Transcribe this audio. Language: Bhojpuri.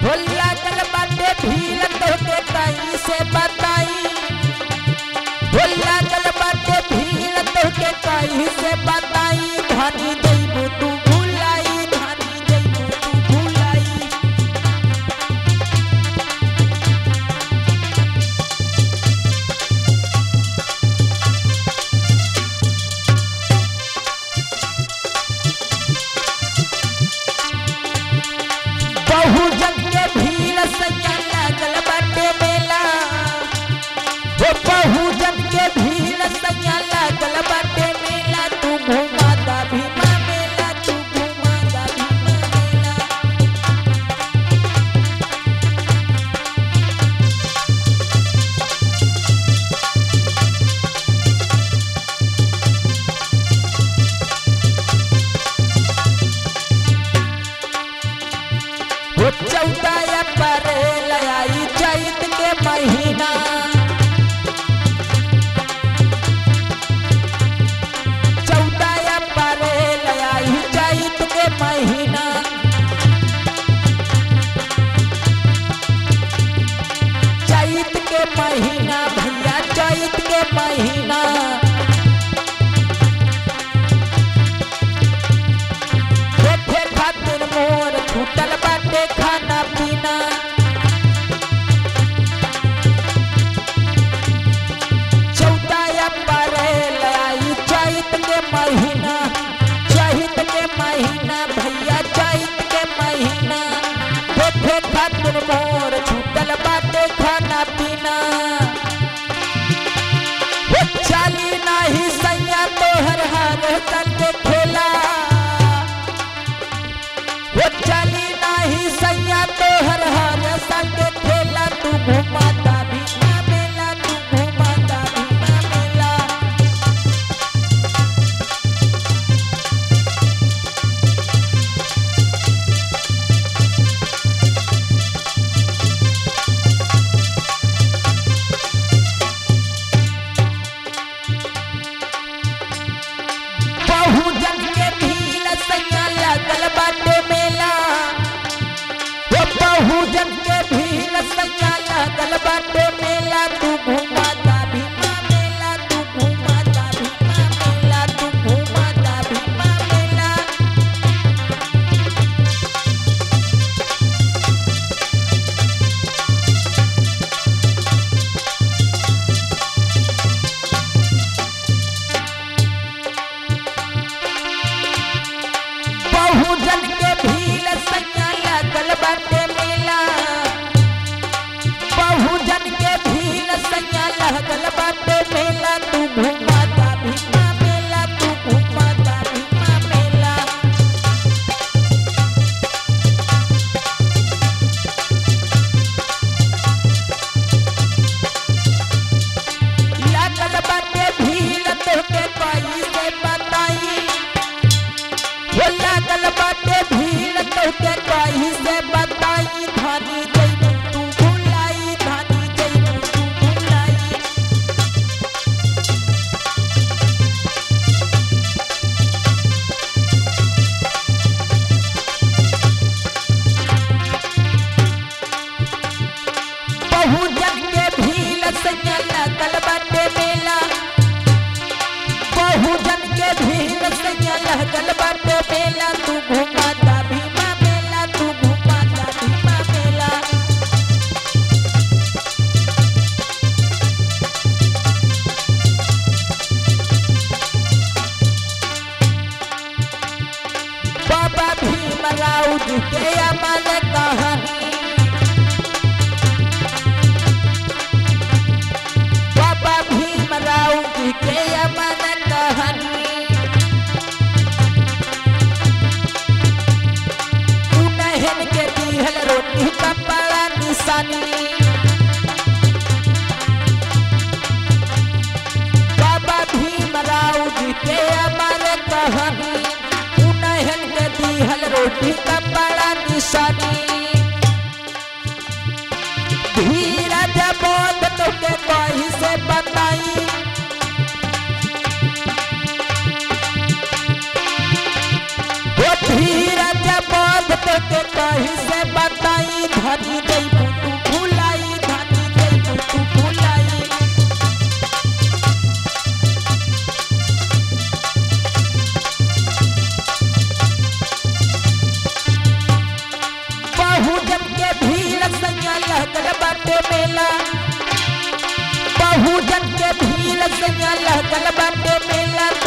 हो लागल बाटे भीड़ तोके कहीं से बताई हो लागल बाटे भीड़ तोके कहीं से बताई धनी जइबू तू भुलाई धनी जइबू तू भुलाई बहुजन के भीड़ सैया लागल बाटे मेला हो बहुजन के भीड़ सैया लागल बाटे मेला तू घुमाता भीमा मेला तू घुमाता भीमा मेला हो चौदह अप्रैल आई चैत के महीना चौदह अप्रैल आई चैत के महीना चैत के महीना भैया चैत के महीना देखे खातिर मोर छूटल बाटे खाना पीना चौदह अप्रैल आई चैत के महीना चैत के महीना भैया चैत के महीना देखे खातिर मोर छूटल बाटे खाना पीना वो चाली नाही सैया तोहर हार चल के खेला वो चली नाही सैया तोहर हार संग खेला तू घुमाता भीमा मेला तू घुमाता भीमा मेला बहुजन के भीड़ सैया लागल बाटे मेला वो बहुजन के भीड़ सैया लागल बाटे मेला तू घुमाता भीमा मेला तू घुमाता भीमा मेला तू घुमाता भीमा मेला बहुजन के भीड़ सैया लागल बाटे मेला बहुजन के भीड़ सैया लागल बाटे मेला तू घुमाता भीमा मेला तू घुमाता भीमा मेला लागल बाटे भीड़ तोके कोई से बताई हो लागल बाटे भीड़ तोके कहीं से बताई धानी जइबू तू भुलाई धानी जइबू तू भुलाई बहुजन के भीड़ सैया लागल बाटे मेला बहुजन के भीड़ सैया लागल बाटे मेला तू घुमाता भीमा मेला तू घुमाता भीमा मेला बाबा भीमराव जी के अमर कहानी बाबा भीमराव जी के अमर कहानी उन्हन के दिहल रोटी कपड़ा निशानी बाबा भीमराव जी के अमर कहानी उन्हन के दिहल रोटी कपड़ा निशानी धीरज बोध तोके कहीं से बताई वो धीरज बोध तोके कहीं से बताई धन बाटे मेला बहुजन के भीड़ से लगल बाटे मेला